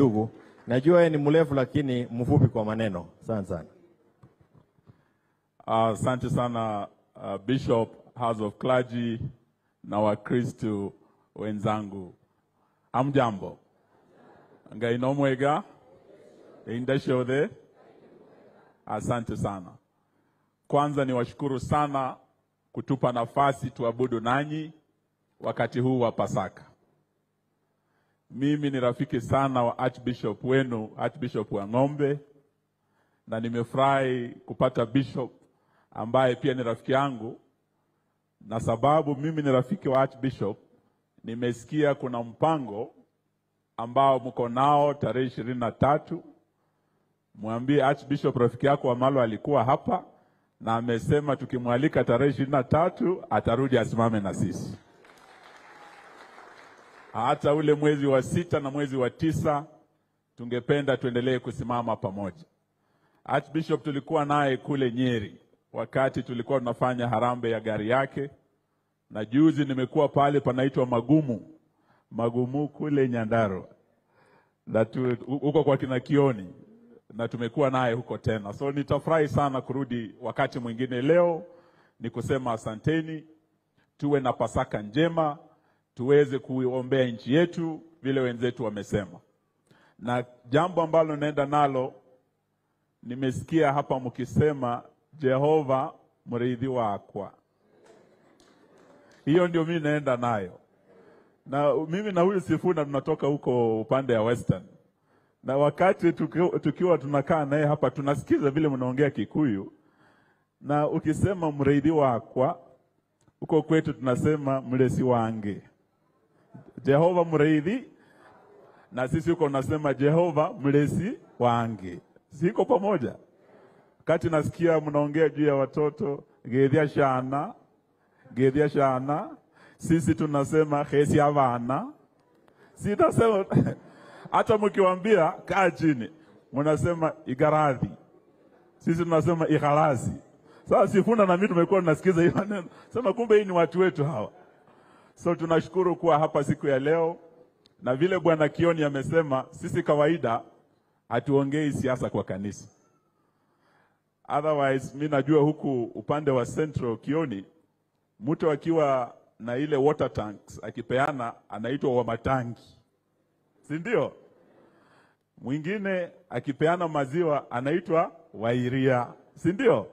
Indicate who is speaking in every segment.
Speaker 1: ndugu. Najua yeye ni mrefu lakini mfupi kwa maneno. Asante sana.
Speaker 2: Asante sana uh, Bishop, House of Clergy na Wakristo wenzangu, amjambo ngai nomwega indashothe. Asante sana. Kwanza ni washukuru sana kutupa nafasi tuabudu nanyi wakati huu wa Pasaka. Mimi ni rafiki sana wa Archbishop wenu, Archbishop wa Ng'ombe, na nimefurahi kupata bishop ambaye pia ni rafiki yangu, na sababu mimi ni rafiki wa Archbishop, nimesikia kuna mpango ambao mko nao tarehe ishirini na tatu. Mwambie Archbishop rafiki yako Wamalo alikuwa hapa na amesema tukimwalika tarehe ishirini na tatu atarudi asimame na sisi hata ule mwezi wa sita na mwezi wa tisa tungependa tuendelee kusimama pamoja. Archbishop tulikuwa naye kule Nyeri wakati tulikuwa tunafanya harambee ya gari yake, na juzi nimekuwa pale panaitwa Magumu Magumu kule Nyandarua na tu, huko kwa kina Kioni, na tumekuwa naye huko tena, so nitafurahi sana kurudi wakati mwingine. Leo ni kusema asanteni, tuwe na Pasaka njema tuweze kuiombea nchi yetu vile wenzetu wamesema. Na jambo ambalo naenda nalo, nimesikia hapa mkisema Jehova mrithi wakwa. Hiyo ndio mimi naenda nayo, na mimi na huyu Sifuna tunatoka huko upande ya Western, na wakati tukiwa, tukiwa tunakaa naye hapa tunasikiza vile mnaongea Kikuyu, na ukisema mrithi wakwa huko kwetu tunasema mlesi wange Jehova mreithi, na sisi huko nasema Jehova mlezi wange. Siko pamoja? Wakati nasikia mnaongea juu ya watoto gedhia shana gedhia shana, sisi tunasema hesi avana. Sitasema hata mkiwaambia kaa chini, mnasema igaradhi, sisi tunasema igharazi. Sasa Sifuna na mimi tumekuwa tunasikiza hiyo maneno, sema kumbe hii ni watu wetu hawa. So tunashukuru kuwa hapa siku ya leo, na vile Bwana Kioni amesema, sisi kawaida hatuongei siasa kwa kanisa. Otherwise mi najua huku upande wa Central Kioni, mtu akiwa na ile water tanks akipeana anaitwa wa matangi, si ndio? Mwingine akipeana maziwa anaitwa wairia, si ndio?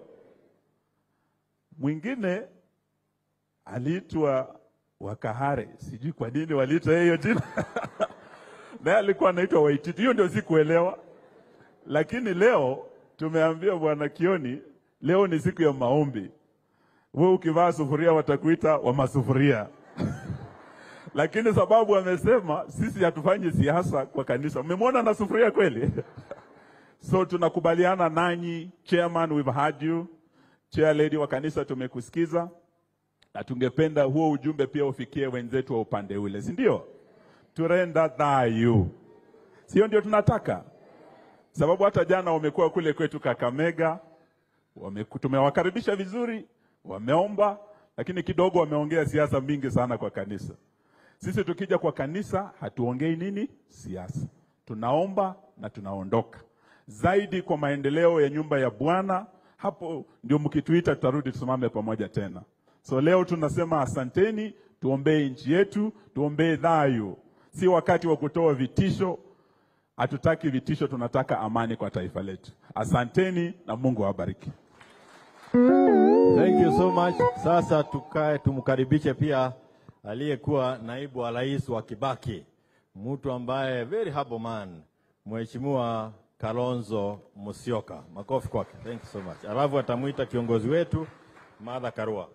Speaker 2: Mwingine aliitwa Wakahare, sijui kwa nini waliita hiyo jina naye alikuwa anaitwa Waititi. Hiyo ndio sikuelewa, lakini leo tumeambia bwana Kioni, leo ni siku ya maombi. Wewe ukivaa sufuria watakuita wa masufuria lakini sababu amesema sisi hatufanyi siasa kwa kanisa. Mmemwona na sufuria kweli? so tunakubaliana nanyi, chairman, we've heard you, chair lady wa kanisa, tumekusikiza na tungependa huo ujumbe pia ufikie wenzetu wa upande ule, si ndio? Turenda thayu, sio ndio tunataka? Sababu hata jana wamekuwa kule kwetu Kakamega, wame, tumewakaribisha vizuri, wameomba, lakini kidogo wameongea siasa mingi sana kwa kanisa. Sisi tukija kwa kanisa hatuongei nini siasa, tunaomba na tunaondoka. Zaidi kwa maendeleo ya nyumba ya Bwana, hapo ndio mkituita tutarudi tusimame pamoja tena. So leo tunasema asanteni, tuombee nchi yetu, tuombee dhayo. Si wakati wa kutoa vitisho, hatutaki vitisho, tunataka amani kwa taifa letu. Asanteni na Mungu awabariki.
Speaker 1: Thank you so much. Sasa tukae tumkaribishe pia aliyekuwa naibu wa rais wa Kibaki, mtu ambaye very humble man, Mheshimiwa Kalonzo Musyoka. Makofi kwake. Thank you so much. Alafu atamwita kiongozi wetu Martha Karua.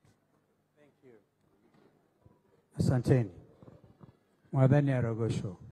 Speaker 3: Asanteni. Mwadhani Arogosho.